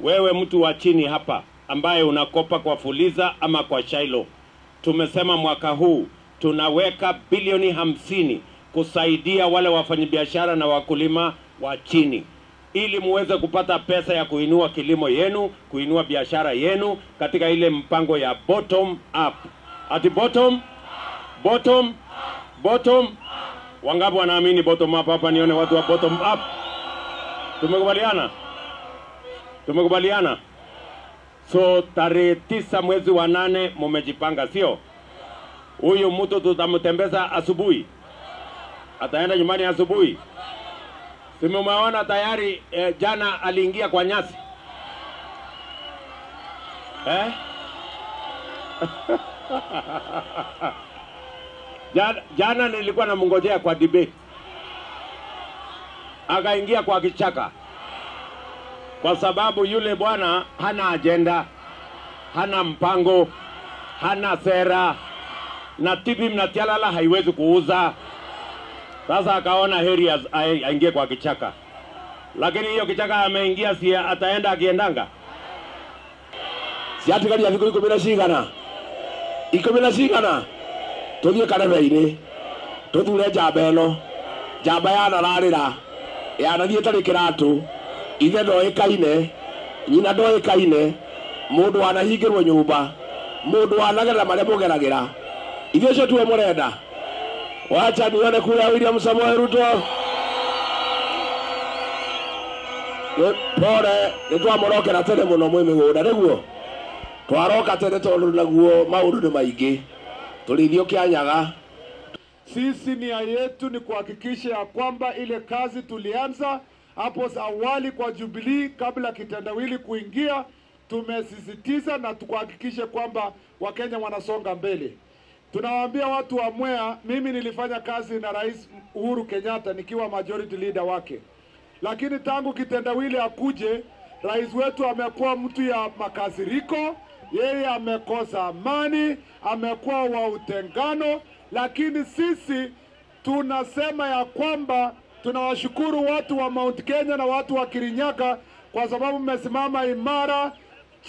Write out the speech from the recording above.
wewe mtu wa chini hapa ambaye unakopa kwa Fuliza ama kwa Shailo, tumesema mwaka huu tunaweka bilioni hamsini kusaidia wale wafanyabiashara na wakulima wa chini ili muweze kupata pesa ya kuinua kilimo yenu, kuinua biashara yenu katika ile mpango ya bottom up. Ati bottom bottom bottom. Wangapi wanaamini bottom up? Hapa nione watu wa bottom up. Tumekubaliana, tumekubaliana. So tarehe tisa mwezi wa nane mumejipanga, sio? Huyu mtu tutamtembeza asubuhi, ataenda nyumbani asubuhi. Simumeona tayari eh, jana aliingia kwa nyasi eh? jana, jana nilikuwa namngojea kwa debate, akaingia kwa kichaka kwa sababu yule bwana hana ajenda, hana mpango, hana sera na TV Mnatialala haiwezi kuuza. Sasa akaona heri az- ai- aingie kwa kichaka, lakini hiyo kichaka ameingia, si ataenda akiendanga. ciatigania thikå ikå mi na cigana ikå mi na cigana tå thiä karebe-inä tå thure njamba ä no njamba yanararä ra yanathiä tarä kä ratå ithe ndoä kaine nyina ndoä kaine må ndå wanahingä rwo nyå mba må ndå wanagerera marä a må geragä ra ithuä cio tuwe må renda wacha nione kura william samoe ruto Nĩ- pore nä twamå rokera tene må no mwä mä gå nda nä guo twaroka tene tondå naguo maå ndå nä maingä tå rä ithio kä anyaga Sisi nia yetu ni kuhakikisha ya kwamba ile kazi tulianza hapo awali kwa Jubilee kabla kitendawili kuingia, tumesisitiza na tukuhakikishe kwamba Wakenya wanasonga mbele. Tunawaambia watu wa Mwea, mimi nilifanya kazi na Rais Uhuru Kenyatta nikiwa majority leader wake, lakini tangu kitendawili akuje, rais wetu amekuwa mtu ya makasiriko, yeye amekosa amani, amekuwa wa utengano, lakini sisi tunasema ya kwamba tunawashukuru watu wa Mount Kenya na watu wa Kirinyaga kwa sababu mmesimama imara